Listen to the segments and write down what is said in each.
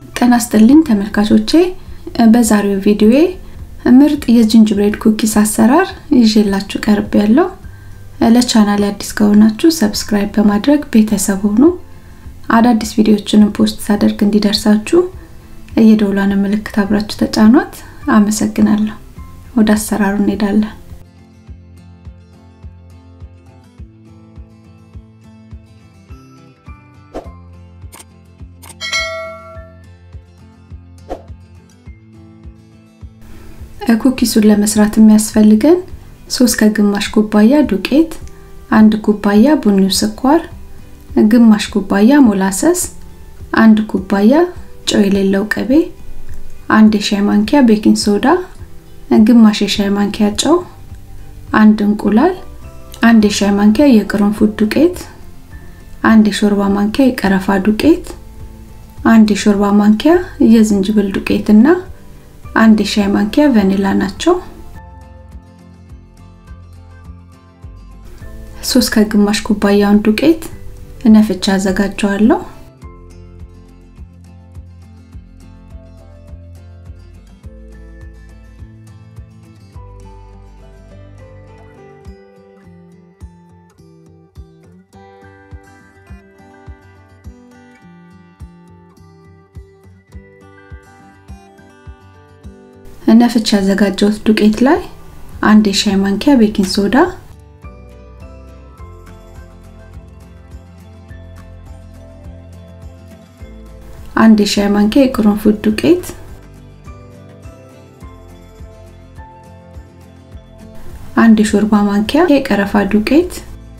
ጤና ይስጥልኝ ተመልካቾቼ በዛሬው ቪዲዮዬ ምርጥ የጅንጅብሬድ ኩኪስ አሰራር ይዤላችሁ ቀርብ ያለው ለቻናል አዲስ ከሆናችሁ ሰብስክራይብ በማድረግ ቤተሰብ ሁኑ አዳዲስ ቪዲዮዎችንም ፖስት ሳደርግ እንዲደርሳችሁ የደውሏን ምልክት አብራችሁ ተጫኗት አመሰግናለሁ ወደ አሰራሩ እንሄዳለን ኩኪሱን ለመስራት የሚያስፈልገን ሶስት ከግማሽ ኩባያ ዱቄት፣ አንድ ኩባያ ቡኒው ስኳር፣ ግማሽ ኩባያ ሞላሰስ፣ አንድ ኩባያ ጨው የሌለው ቅቤ፣ አንድ የሻይ ማንኪያ ቤኪንግ ሶዳ፣ ግማሽ የሻይ ማንኪያ ጨው፣ አንድ እንቁላል፣ አንድ የሻይ ማንኪያ የቅርንፉድ ዱቄት፣ አንድ የሾርባ ማንኪያ የቀረፋ ዱቄት፣ አንድ የሾርባ ማንኪያ የዝንጅብል ዱቄት እና አንድ የሻይ ማንኪያ ቫኒላ ናቸው። ሶስት ከግማሽ ኩባያውን ዱቄት ነፍቻ አዘጋጀዋለሁ። ነፍቻ ያዘጋጀሁት ዱቄት ላይ አንድ የሻይ ማንኪያ ቤኪንግ ሶዳ አንድ የሻይ ማንኪያ የቅርንፉድ ዱቄት አንድ የሾርባ ማንኪያ የቀረፋ ዱቄት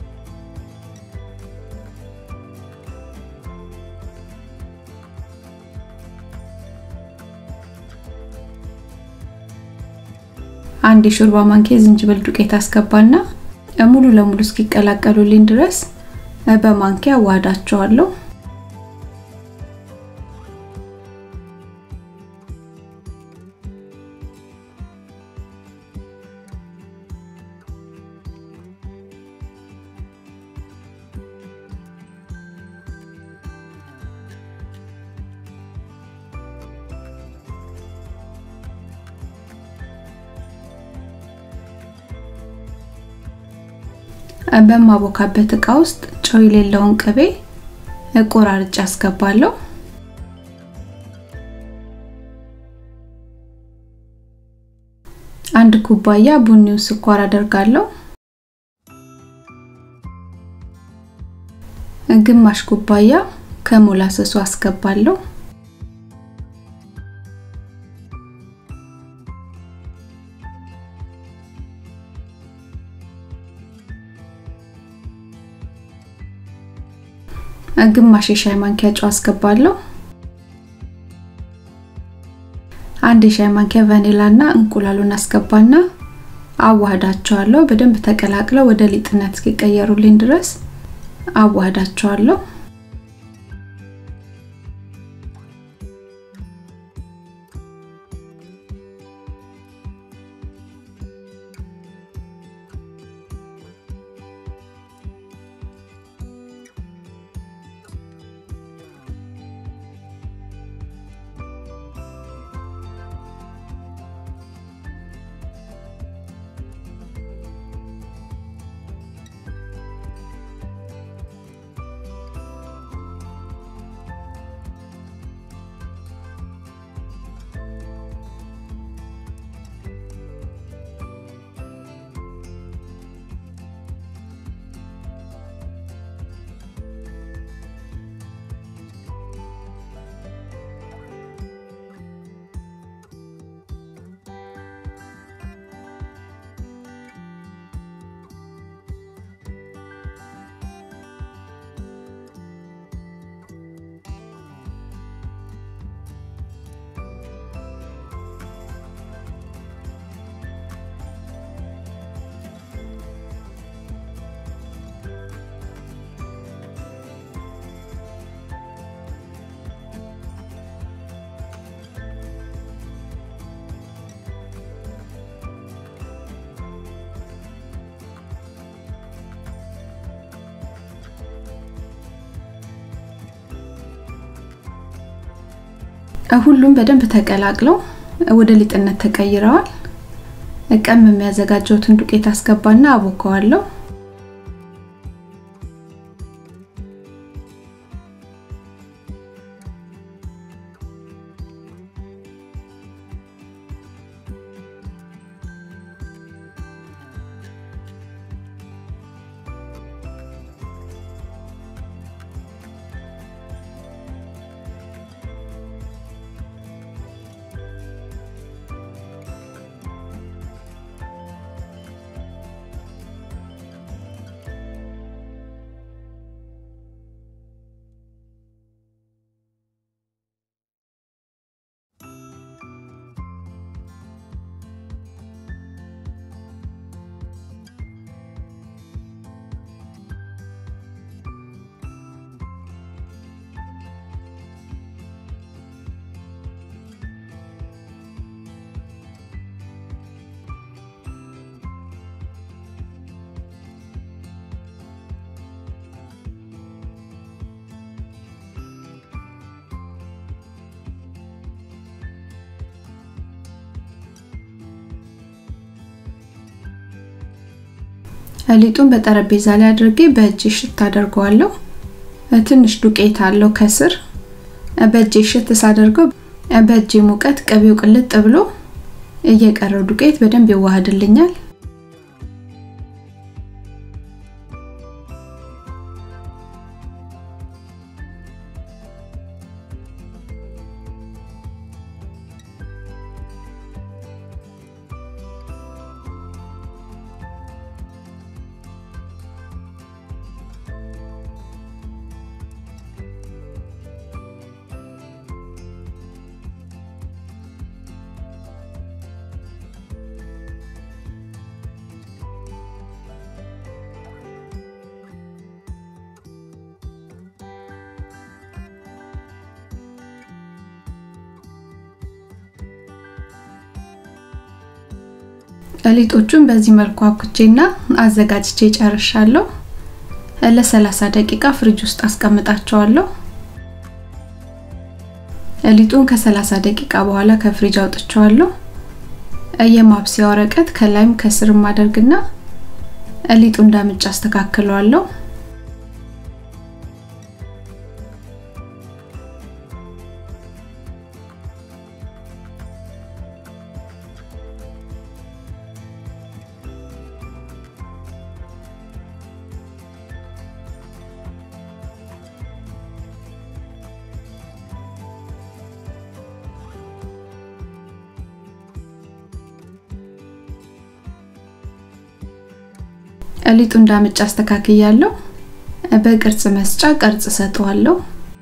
አንድ የሾርባ ማንኪያ ዝንጅብል ዱቄት አስገባና ሙሉ ለሙሉ እስኪቀላቀሉልኝ ድረስ በማንኪያ ዋዳቸዋለሁ። በማቦካበት እቃ ውስጥ ጨው የሌለውን ቅቤ ቆራርጬ አስገባለሁ። አንድ ኩባያ ቡኒው ስኳር አደርጋለሁ። ግማሽ ኩባያ ከሞላሰሱ አስገባለሁ። ግማሽ የሻይ ማንኪያ ጨው አስገባለሁ። አንድ የሻይ ማንኪያ ቫኒላ እና እንቁላሉን አስገባና አዋህዳቸዋለሁ። በደንብ ተቀላቅለው ወደ ሊጥነት እስኪቀየሩልኝ ድረስ አዋህዳቸዋለሁ። ሁሉም በደንብ ተቀላቅለው ወደ ሊጥነት ተቀይረዋል። ቀም የሚያዘጋጀውትን ዱቄት አስገባና አቦከዋለሁ። ሊጡን በጠረጴዛ ላይ አድርጌ በእጅ ሽት አደርገዋለሁ። ትንሽ ዱቄት አለው ከስር። በእጅ ሽት ሳደርገው በእጅ ሙቀት ቅቤው ቅልጥ ብሎ እየቀረው ዱቄት በደንብ ይዋሃድልኛል። ሊጦቹን በዚህ መልኩ አኩቼና አዘጋጅቼ ጨርሻለሁ። ለ30 ደቂቃ ፍሪጅ ውስጥ አስቀምጣቸዋለሁ። ሊጡን ከ30 ደቂቃ በኋላ ከፍሪጅ አውጥቼዋለሁ። የማብሰያ ወረቀት ከላይም ከስርም አደርግና ሊጡ እንዳምጭ አስተካክለዋለሁ። ሊጡ እንዳምጭ አስተካክያለሁ። በቅርጽ መስጫ ቅርጽ ሰጠዋለሁ።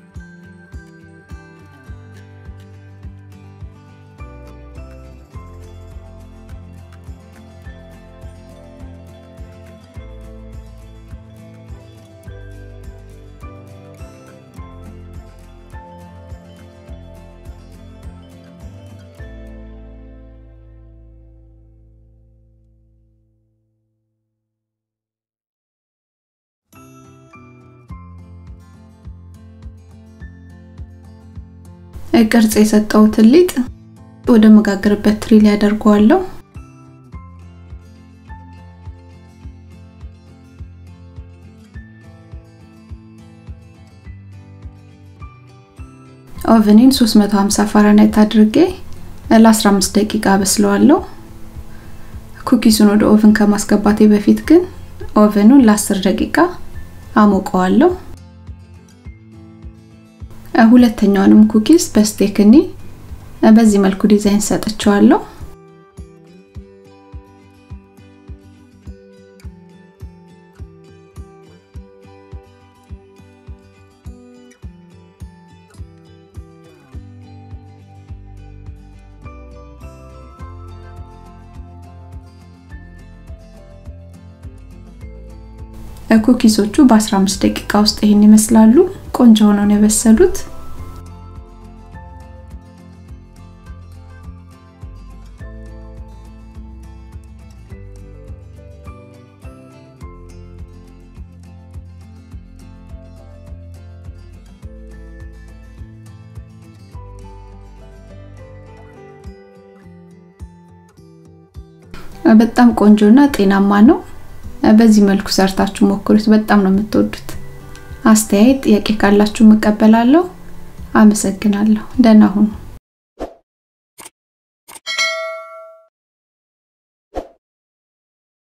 ቅርጽ የሰጠሁትን ሊጥ ወደ መጋገርበት ትሪ ላይ አደርገዋለሁ። ኦቨኔን 350 ፋራናይት አድርጌ ለ15 ደቂቃ በስለዋለሁ። ኩኪሱን ወደ ኦቨን ከማስገባቴ በፊት ግን ኦቨኑን ለ10 ደቂቃ አሞቀዋለሁ። ሁለተኛውንም ኩኪስ በስቴክኒ በዚህ መልኩ ዲዛይን ሰጥቸዋለሁ። ኩኪሶቹ በ15 ደቂቃ ውስጥ ይህን ይመስላሉ። ቆንጆ ሆነው ነው የበሰሉት። በጣም ቆንጆና ጤናማ ነው። በዚህ መልኩ ሰርታችሁ ሞክሩት። በጣም ነው የምትወዱት። አስተያየት፣ ጥያቄ ካላችሁ እቀበላለሁ። አመሰግናለሁ። ደህና ሁኑ።